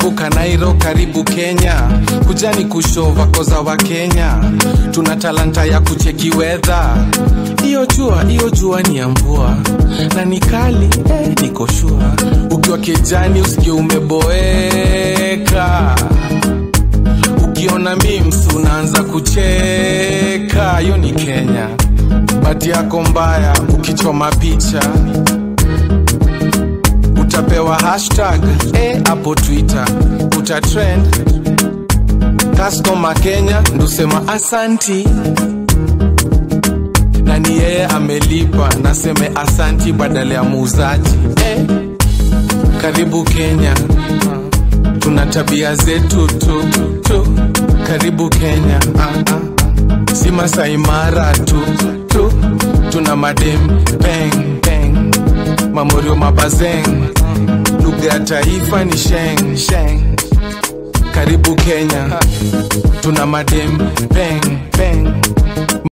karibu kanairo karibu kenya kujani kushova koza wa kenya tuna talanta ya kucheki wedha hiyo jua hiyo jua ni ya mvua na ni kali eh, niko shua ukiwa kijani usikie umeboeka ukiona mims unaanza kucheka hiyo ni kenya bati yako mbaya ukichoma picha utapewa hashtag eh, hapo twitter utatrend customer kenya ndusema asanti na ni yeye amelipa naseme asanti badala ya muuzaji eh, karibu kenya tuna tabia zetu tu, tu. karibu kenya ah, ah. si masaimara tu, tu tuna madem peng peng mamorio mabazeng lugha ya taifa ni sheng sheng karibu kenya tuna madem peng peng